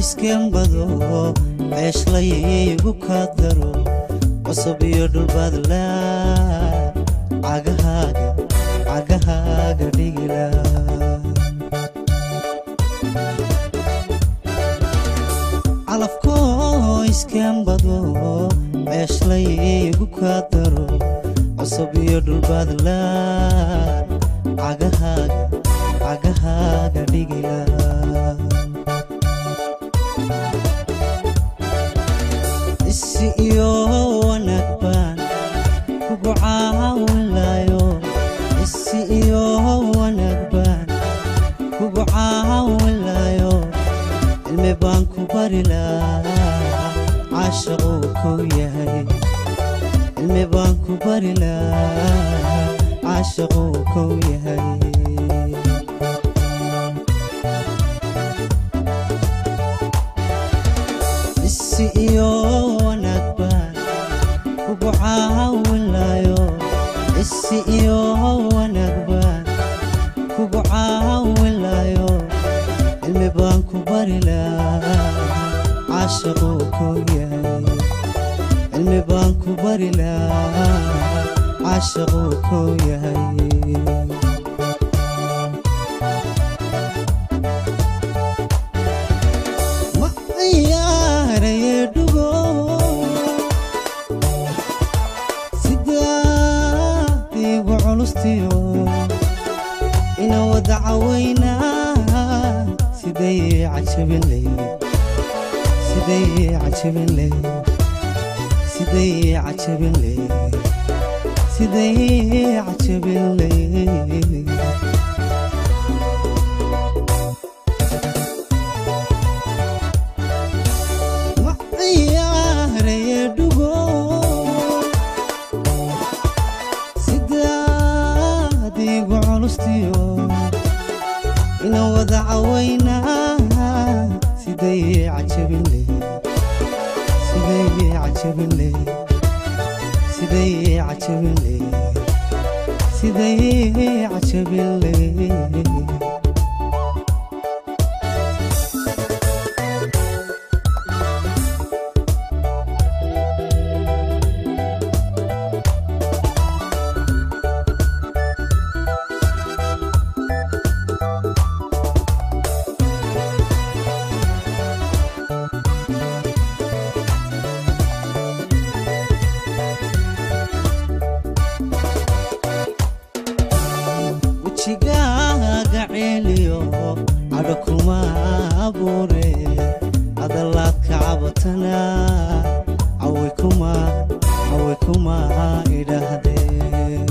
iskembado ceeshlaygu ka daro cusub iyo dhulbaadla cagahaaga cagahaaga dhigila calafkoo iskembado ceeshlaygu ka daro cusub iyo dhulbaadla cagahaaga cagahaaga dhigila isi iyo wanaag baan kugu caawinlayo isi iyo wanaag baan kugu caawinlayo cilmi baan ku bari lahaa caashaquu kow yahay cilmi baan ku bari lahaa caashaquu kow yahay isi iyo wanaag baan kugu caawinlayo isi iyo wanaag baan kugu caawinlayo cilmi baan ku bari lahaa caashaquu kow yahay cilmi baan ku bari lahaa caashaquu kow yahay ma ciyaaraye dhugo sidaad igu culustiyo ina wada cawaynaa siday cajabinley siday cajabinley siday cajabinley siday cajabinley ma ciyaaraye dhugo sidaad igu culustiyo ina wada cawaynaa siday cajabinley siday cajabinley siday cajabinley siday cajabinley wejigaaga ceeliyo cadho kuma abuure hadalaad ka cabatana cawi kuma cawi kuma idhaahdeen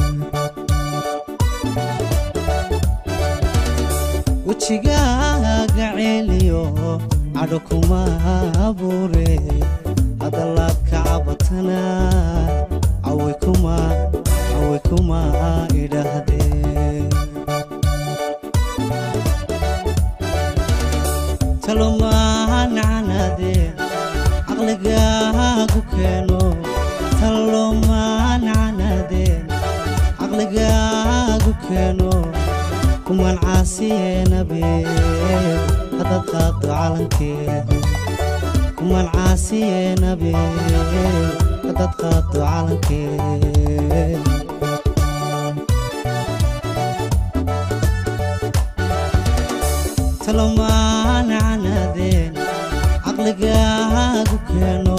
wejigaaga ceeliyo cadho kuma abuure hadalaad ka cabatana cawi kuma cawi kuma idhaahdeen talomaancanadeen caqligaagu keeno talomaancanadeen caqligaagu keeno kuman caasiyeenabeen haddaad qaado calankeen kuman caasiyeenabeen haddaad qaado calankeen talomaancanadeen caqligaagu keeno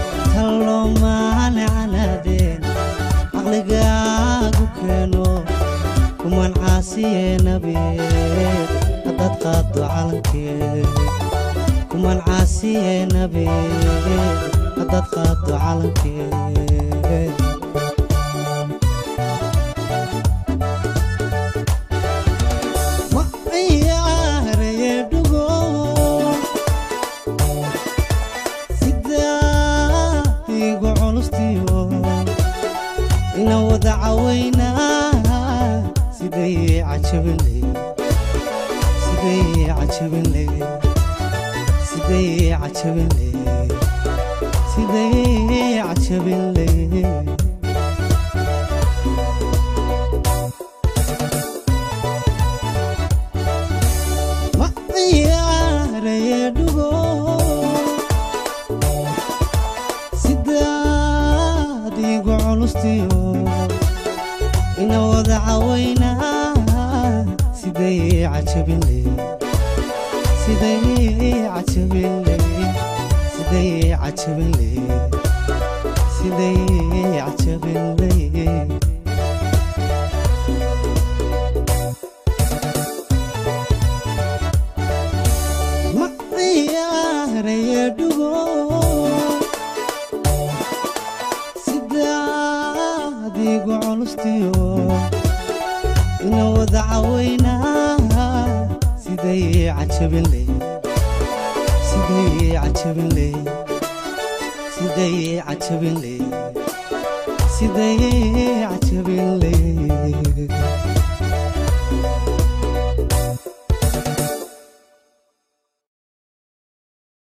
talomaancanadeen caqligaagu keeno kuman caasiyeenabeen haddaad qaado calankeen kuman caasiyeenabeen haddaad qaado calankeen ma ciyaaraye dhugo sidaad igu culustiyo ina wada cawaynaa siday cajabinley siday cajabinley siday cajabinley siday cajabinley ma ciyaaraye dhugo caweynaa siday cajabinle siday cajabinle siday cajabinle siday cajabinle ma ciyaaraya dhugo sidaadigu culustiyo ina wada caweynaa siday cajabinle siday cajabinle siday cajabinle siday cajabinle